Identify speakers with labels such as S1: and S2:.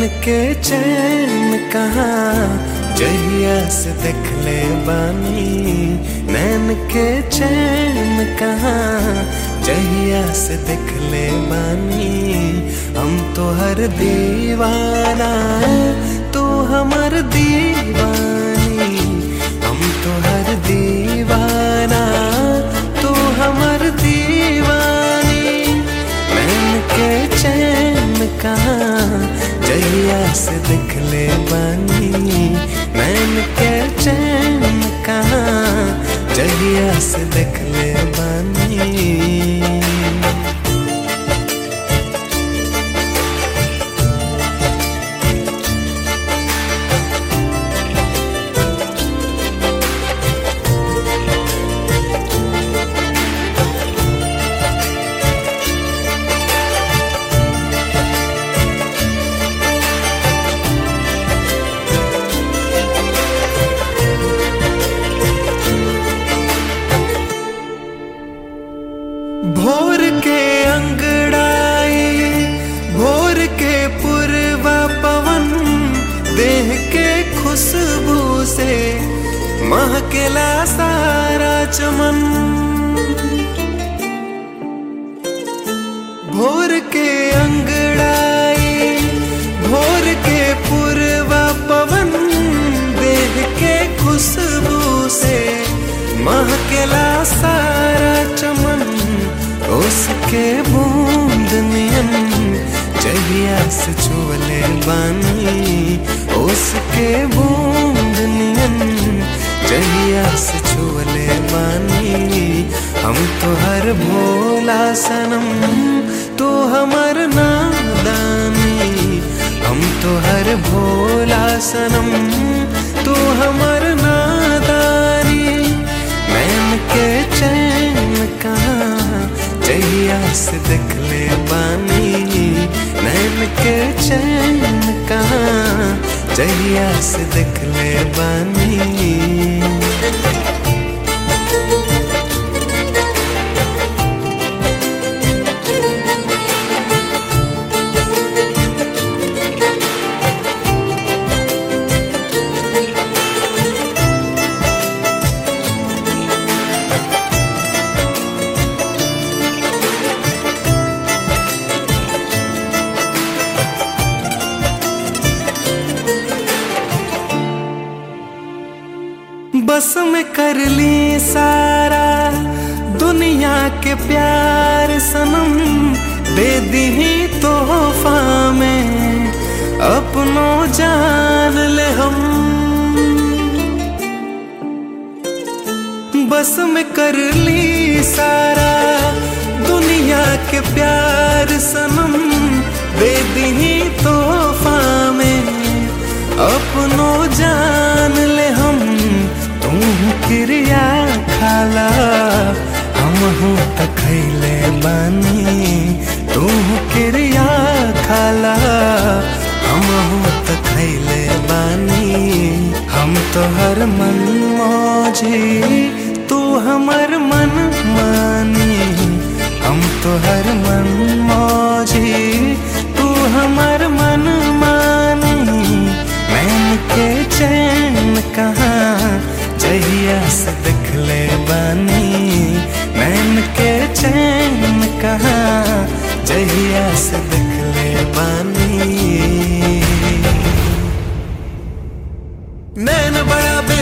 S1: के चैन कहाँ जहिया से देख ले बानी नैन के चैन कहाँ जहिया से देख ले बानी हम तो हर दीवाना तू हमर दीवानी हम तो हर दीवाना तू हमर दीवानी नैन के चैन कहाँ जहिया से देख ले बानी नैन के चैन कहाँ जहिया से देख ले बानी भोर के अंगड़ाई भोर के पूर्वा पवन देह के खुशबू से महकेला सारा चमन भोर के अंगड़ाई भोर के पूर्वा पवन देह के खुशबू से महकेला सारा चमन उसके बूंद नियन जहिया से छुअले बानी उसके बूंद नियन जहिया से छुअले बानी हम तो हर भोला सनम तू हमर नादानी हम तो हर भोला सनम तू हमर नादानी नैन के चैन कहाँ जहिया से देख ले बानी नैन के चैन कहाँ जहिया से देख ले बानी बस में कर ली सारा दुनिया के प्यार सनम दे दी तोहफा में अपनों जान ले हम बस में कर ली सारा दुनिया के प्यार सनम दे दी तोहफा में अपनों जान ले हम तू क्रिया खाला हम हूँ तखैले बानी तू क्रिया खाला हम हूँ तखैले बानी हम तो हर मन मौजी तू हमर मन मानी हम तो हर मन मौजी तू हमर मन मानी मैन के चैन कहाँ जहिया से देख ले बानी मैन के चैन कहाँ जहिया से देख ले बानी नैन बड़ा बे